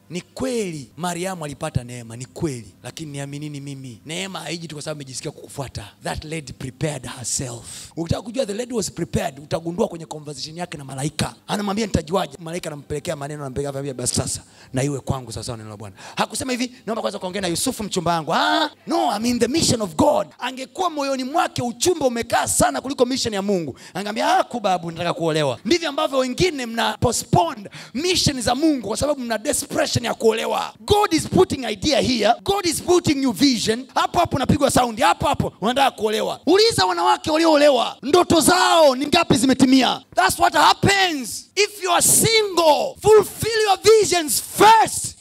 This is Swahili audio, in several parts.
ni kweli mariamu alipata neema ni kweli lakini niaminini mimi neema haiji tu kwa sababu amejisikia kukufuata that lady prepared herself ukitaka kujua the lady was prepared utagundua kwenye conversation yake na malaika anamwambia nitajuaje malaika anampelekea maneno anampelekea anamwambia basi sasa na iwe kwangu sasa neno la bwana hakusema hivi naomba kwanza kuongea na yusufu mchumba wangu ah, no I'm in the mission of god angekuwa moyoni mwake uchumba umekaa sana kuliko mission ya mungu angeambia ah, kubabu nataka kuolewa ndivyo ambavyo wengine mna postpone mission za mungu kwa sababu mna desperation ya kuolewa god is putting idea here god is putting you vision hapo hapo unapigwa saundi hapo hapo unataka kuolewa uliza wanawake walioolewa ndoto zao ni ngapi zimetimia thats what happens if you are single fulfill your visions first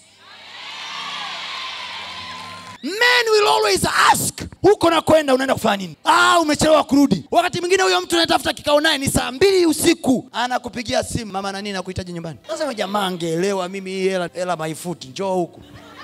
men will always ask huko na kwenda unaenda kufanya nini ah, umechelewa kurudi wakati mwingine huyo mtu anatafuta kikao naye ni saa mbili usiku anakupigia simu mama nani nakuhitaji nyumbani nasema jamaa angeelewa mimi hii hela hela maifuti njoo huku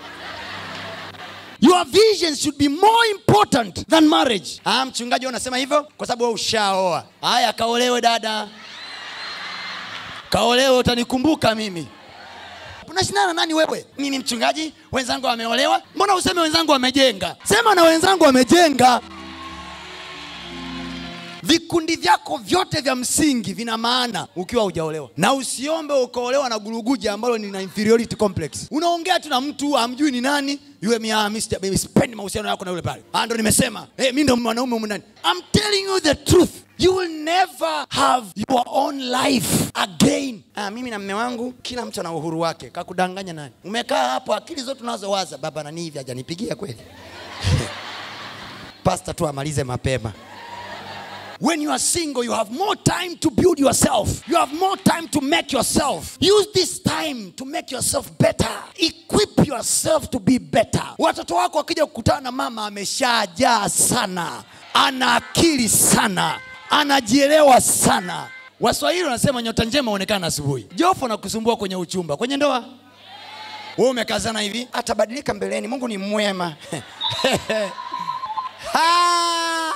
your vision should be more important than marriage ah, mchungaji wewe unasema hivyo kwa sababu wewe ushaoa haya kaolewe dada kaolewe utanikumbuka mimi unashindana nani wewe mimi mchungaji wenzangu wameolewa mbona useme wenzangu wamejenga sema na wenzangu wamejenga vikundi vyako vyote vya msingi vina maana ukiwa hujaolewa na usiombe ukaolewa na guruguja ambalo ni na inferiority complex unaongea tu na mtu amjui ni nani yule miamispendi mahusiano yako na yule pale Ah, ndo nimesema hey, mi ndo mwanaume humu ndani I'm telling you the truth you will never have your own life again ah, mimi na mme wangu kila mtu ana uhuru wake kakudanganya nani umekaa hapo akili zote unazowaza baba nani hivi hajanipigia kweli pasta tu amalize mapema When you are single, you have more time to build yourself. You have more time to make yourself. Use this time to make yourself better. Equip yourself to be better. Watoto wako wakija kukutana na mama ameshajaa sana, ana akili sana, anajielewa sana. Waswahili wanasema nyota njema huonekana asubuhi. Jofu anakusumbua kwenye uchumba, kwenye ndoa wewe umekazana hivi, atabadilika mbeleni. Mungu ni mwema. Ha!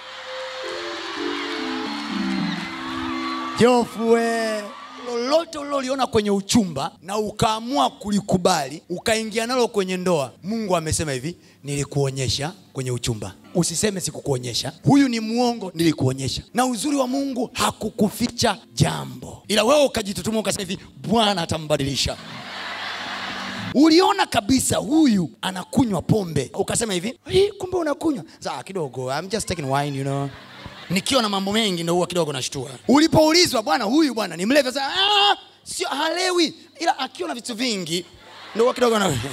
Jofu we, lolote uliloliona kwenye uchumba na ukaamua kulikubali ukaingia nalo kwenye ndoa, Mungu amesema hivi, nilikuonyesha kwenye uchumba. Usiseme sikukuonyesha, huyu ni mwongo, nilikuonyesha. Na uzuri wa Mungu hakukuficha jambo, ila wewe ukajitutuma ukasema hivi, Bwana atambadilisha. Uliona kabisa huyu anakunywa pombe, ukasema hivi, "Hii, kumbe unakunywa saa kidogo, I'm just taking wine, you know nikiwa na mambo mengi ndo huwa kidogo nashtua. Ulipoulizwa bwana, huyu bwana ni mlevi, sasa ah, sio halewi, ila akiwa na vitu vingi ndo huwa kidogo na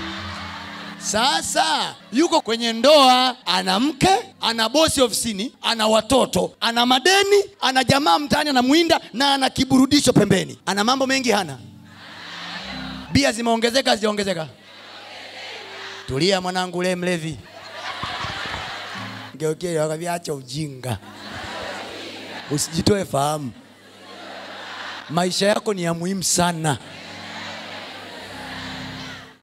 sasa yuko kwenye ndoa, ana mke, ana bosi ofisini, ana watoto, ana madeni, ana jamaa mtaani anamwinda, na ana kiburudisho pembeni. Ana mambo mengi hana? Bia zimeongezeka hazijaongezeka? Tulia mwanangu, ule mlevi Geukie wakambia acha ujinga, usijitoe fahamu. Maisha yako ni ya muhimu sana.